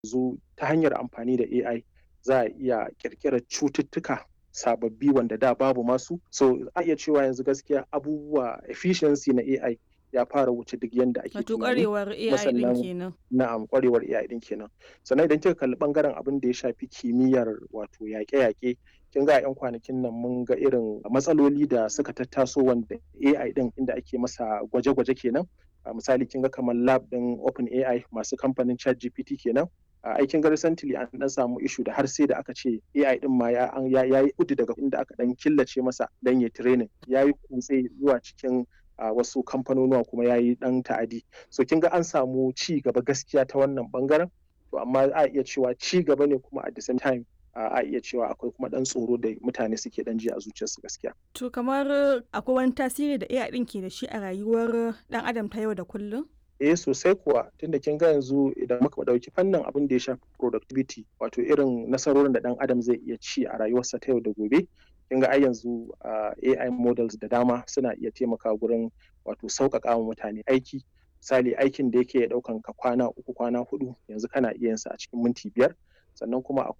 yanzu ta hanyar amfani da AI za a iya ƙirƙirar cututtuka sababbi wanda da babu masu so a iya cewa yanzu gaskiya abubuwa efficiency na AI ya fara wuce duk yanda ake Wato tunani ƙwarewar AI ɗin kenan. na'am ƙwarewar AI ɗin kenan sannan idan kika kalli ɓangaren abin da ya shafi kimiyyar wato yaƙe-yaƙe kin ga a 'yan kwanakin nan mun ga irin matsaloli da suka tattaso wanda AI ɗin inda ake masa gwaje-gwaje kenan a misali kin ga kamar lab ɗin OpenAI masu kamfanin ChatGPT kenan a aikin ga recently an dan samu issue da har sai da aka ce AI din ma ya ya yi kudu daga inda aka dan killace masa dan ya training ya yi kutse zuwa cikin a wasu kamfanonuwa kuma ya yi dan ta'adi so kin ga an samu ci gaba gaskiya ta wannan bangaren to amma a iya cewa ci gaba ne kuma at the same time a iya cewa akwai kuma dan tsoro da mutane suke dan ji a zuciyarsu gaskiya To kamar akwai wani tasiri da AI ɗin ke da shi a rayuwar ɗan adam ta yau da kullum? eh sosai kuwa tunda kin ga yanzu idan muka ɗauki fannin abin da ya shafi productivity wato irin nasarorin da ɗan adam zai iya ci a rayuwarsa ta yau da gobe kin ga ai yanzu AI models da dama suna iya taimaka gurin wato sauƙaƙa wa mutane aiki misali aikin da yake ɗaukan ka kwana uku kwana hudu yanzu kana iya yin sa a cikin minti biyar sannan kuma